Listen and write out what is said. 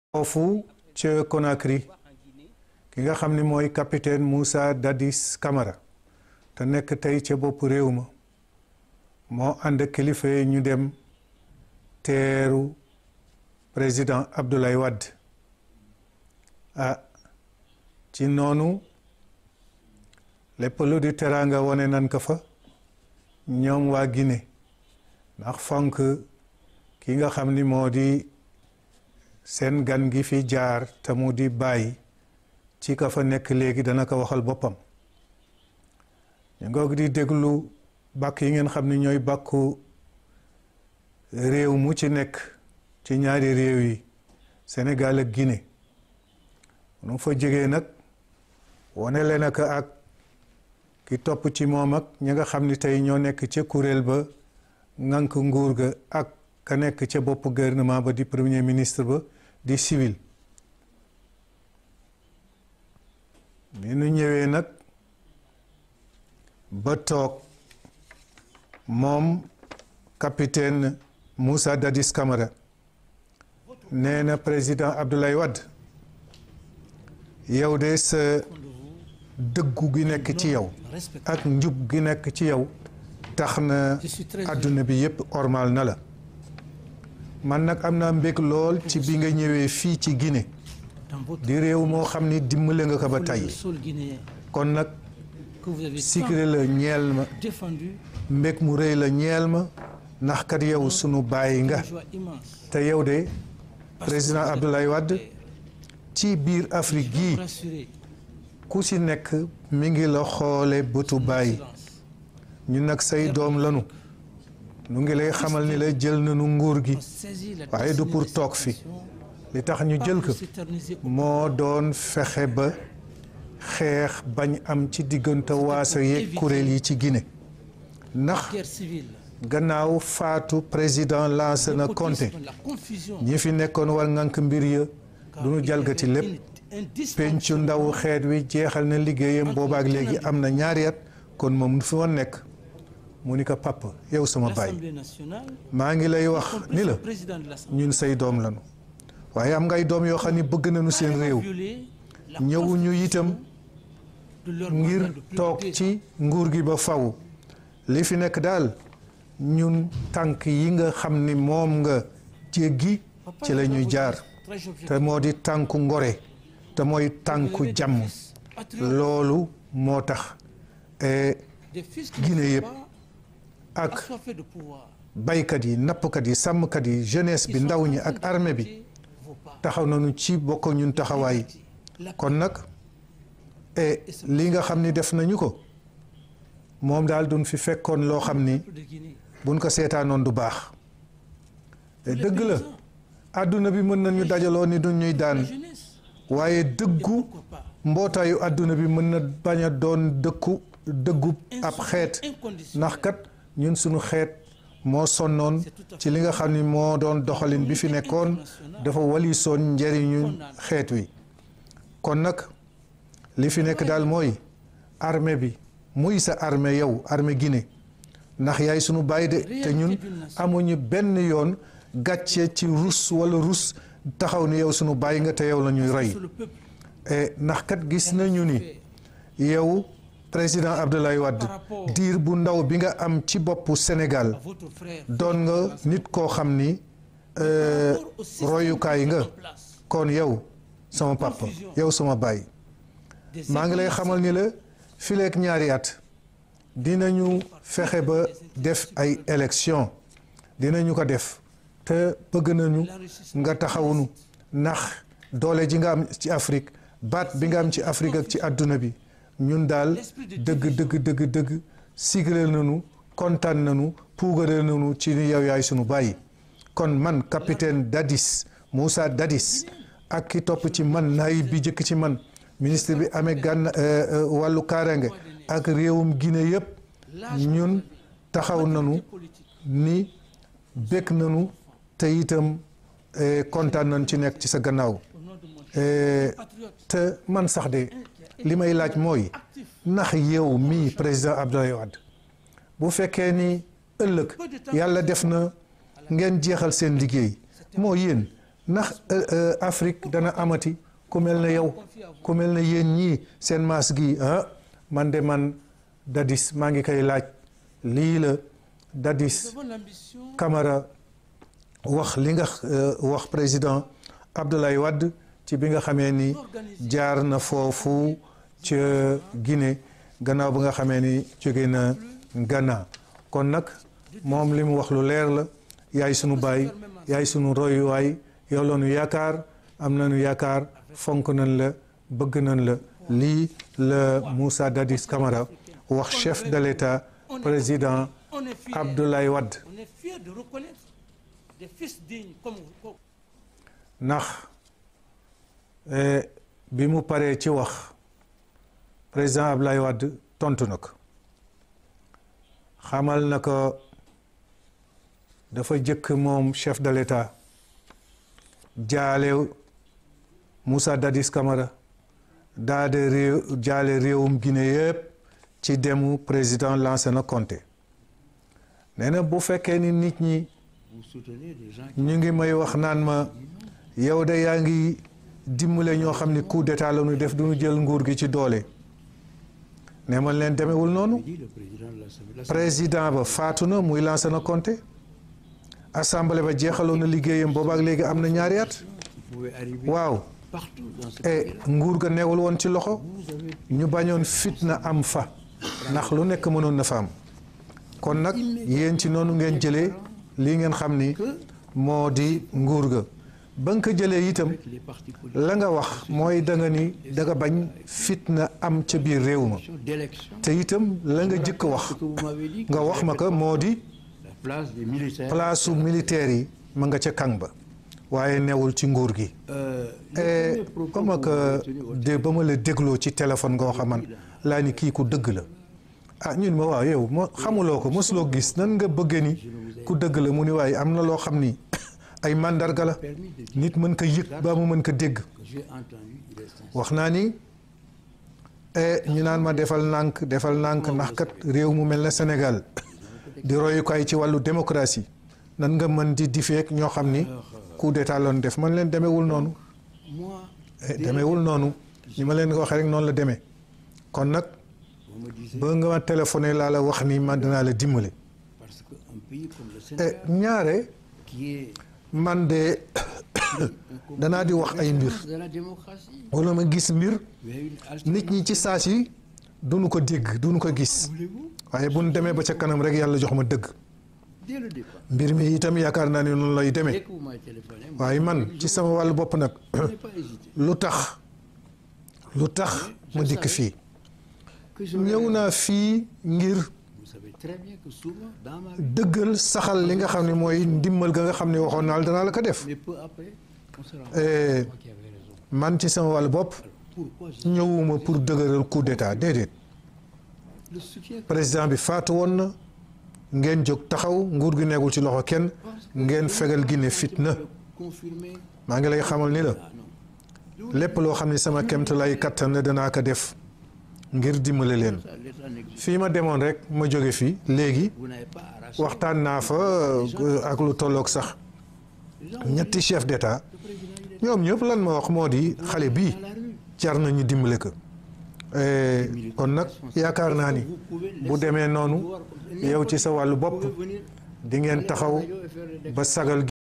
foofu ca Conakry ki nga xam ni mooy capitaine Moussa Dadis Camara te nekk tey ca bopp réew ma moo ànd kilifa yi ñu dem teeru président Abdoulaye Wade ah ci noonu lépp lu di teraanga wane nan ko fa ñoom waa Guinée ndax fonk ki nga xam ni moo di seen gan gi fi jaar te mu di bàyyi ci ka fa nekk léegi dana ko waxal boppam ñu ngoog di déglu bàkk yi ngeen xam ni ñooy bàkku réew mu ci nekk ci ñaari réew yi Sénégal ak Guinée nu fa jógee nag wane leen ak ak ki topp ci moom ak ñi nga xam ni tey ñoo nekk ca kuréel ba ŋànk nguur ga ak ka nekk ca bopp gouvernement ba di premier ministre ba di civil bi nu ñëwee nag ba toog moom capitaine Moussa Dadis Camara nee na président Abdoulaye Wade yow de sa dëggu gi nekk ci yow ak njub gi nekk ci yow tax na àdduna bi yépp ormal na la man nag am naa mbég lool ci bi nga ñëwee fii ci Guinée di réew moo xam ni dimbale nga ko ba tey kon nag sikre la ñeel ma mbég mu rëy la ñeel ma ndax kat yow sunu bàyyi nga te yow de président Abdoulaye Wade ci biir Afrique gii ku ci nekk mi ngi la xoole bëtu bàyyi ñu nag say doom lanu nu ngi lay xamal ni la jël nañu nguur gi waaye du pour toog fi li tax ñu jël ko moo doon fexe ba xeex bañ am ci diggante waaso yeeg kuréel yi ci Guinée ndax gannaaw faatu président Lansana Conté ñi fi nekkoon war ngànk mbir ya du ñu jalgati lépp pencu ndaw xeet wi jeexal na liggéeyam boobaak léegi am na ñaari at kon moom fi woon nekk mu ni ko papa yow sama baay maa ngi lay wax ni la ñun say doom lañu waaye am ngay doom yoo xam ni bëgg nañu seen réew ñëwuñu itam ngir toog ci nguur gi ba faw li fi nekk daal ñun tànk yi nga xam ni moom nga jéggi ci la ñuy jaar te moo di tànku ngore te mooy tànku jàmm loolu moo tax Guinée yëpp ak baykat yi nappkat yi sàmmkat yi jeunesse bi ndaw ñi ak armée bi taxaw nañu ci bokk ñun taxawaay kon nag e li nga xam ni def nañu ko moom daal duñ fi fekkoon loo xam ni buñ ko seetaanoon du baax dëgg la àdduna bi mën nañu dajaloo ni duñ ñuy daan waaye dëggu mbootaayu àdduna bi mën na bañ a doon dëkku dëggu ab xeet ndax kat ñun suñu xeet moo sonnoon ci li nga xam ni moo doon doxalin bi fi nekkoon dafa walisoon njëriñu xeet wi kon nag li fi nekk daal mooy armée bi muy sa armée yow armée Guinée ndax yaay sunu bàyyi de te ñun amuñu benn yoon gàcce ci rus wala rus taxaw ni yow sunu bàyyi nga te yow la ñuy roy ndax kat gis nañu ni yow président Abdoulaye Wade diir bu ndaw bi nga am ci boppu Sénégal doon nga nit koo xam ni royukaay nga kon yow sama papa yow sama baay maa ngi lay xamal ni la fileek ñaari at dinañu fexe ba def ay élection dinañu ko def te bëgg nañu nga taxawunu ndax doole ji nga am ci Afrique baat bi nga am ci Afrique ak ci àdduna bi ñun daal dëgg dëgg dëgg dëgg sigreel nañu kontaan nañu puugareel nañu ci ni yow yaay sunu bàyyi kon man capitaine Dadis Moussa Dadis ak ki topp ci man naay bi jëkk ci man ministre bi amee gànn wàllu kaaraange ak réewum Guinée yëpp ñun taxaw nañu ni bëgg nañu te itam kontaan nañu ci nekk ci sa gannaaw te man sax de li may laaj mooy ndax yow mii président Abdoulaye Wade bu fekkee ni ëllëg yàlla def na ngeen jeexal seen liggéey moo yéen ndax Afrique dana amati ku mel na yow ku mel na yéen ñii seen maas gi ah man de man Dadis maa ngi koy laaj lii la Dadis Camara wax li nga wax président Abdoulaye Wade ci bi nga xamee ni jaar na foofu ca Guinée gannaaw bi nga xamee ni jóge na Ghana kon nag moom li mu wax lu leer la yaay sunu baay yaay sunu royuwaay yow la nu yaakaar am nañu yaakaar fonk nañ la bëgg nañ la lii la Moussa Dadis Camara wax chef de l'État président Abdoulaye Wade ndax bi mu paree ci wax président Abdoulaye Wade tontu na ko xamal na ko dafa jëkk moom chef de l'État jaale Moussa Dadis Camara daa de réew jaale réewum Guinée yëpp ci demu président Lansana Conté nee na bu fekkee ni nit ñi ñu ngi may wax naan ma yow de yaa ngi dimbale ñoo xam ni coup d'état la ñu def du ñu jël nguur gi ci doole ne man leen demewul noonu président ba faatu na muy Lansana Conté assemblée ba jeexaloon na liggéeyam boobaak léegi am na ñaari at waaw e nguur ga neewul woon ci loxo ñu bañoon fitna am fa ndax lu nekk mënoon na fa am kon nag yéen ci noonu ngeen jëlee lii ngeen xam ni moo di nguur ga ba nga ko jëlee itam la nga wax mooy da nga ni da nga bañ fitna am ca biir réew ma te itam la nga jëkk wax nga wax ma ko moo di place su militaire yi ma nga ca kang ba waaye newul ci nguur gi ba ma ko de ba ma la dégloo ci téléphone nga wax man laa ni kii ku dëgg la ah ñun ma waaw yow ma xamuloo ko mosuloo gis nan nga bëggee ni ku dëgg la mu ni waaye am na loo xam ni ay mandarga la nit mën ko yëg ba mu mën ko dégg wax naa ni ñu naan ma defal nànk defal nànk ndax kat réew mu mel na Sénégal di royukaay ci wàllu démocratie nan nga mën di difeek ñoo xam ni coup d'état loon def man leen demewul noonu demewul noonu ni ma leen ko waxee rek noonu la demee kon nag ba nga ma téléphoné laa la wax ni man danaa la dimbale ñaare man de danaa di wax ay mbir wala ma gis mbir nit ñi ci saas yi duñu ko dégg duñu ko gis waaye bu ñu demee ba ca kanam rek yàlla jox ma dëgg mbir mi itam yaakaar naa ne noonu lay demee waaye man ci sama wàllu bopp nag lu tax lu tax ma dikk fii ñëw naa fii ngir dëggal saxal li nga xam ne mooy ndimmal ga nga xam ne waxoon naa la danaa la ko def man ci sama wàllu bopp ñëwuma pour dëgëral coup d'état déedéet président bi faatu woon na ngeen jóg taxaw nguur gi nekkul ci loxo kenn ngeen fegal Guinée fitna maa ngi lay xamal ni la lépp loo xam ne sama kemt lay kattan la danaa ko def ngir dimbale leen fii ma demoon rek ma jóge fii léegi waxtaan naa fa ak lu tolloog sax ñetti chef d'état ñoom ñëpp lan ma wax moo di xale bii jar nañu dimbale ko kon nag yaakaar naa ni bu demee noonu yow ci sa wàllu bopp di ngeen taxaw ba sagal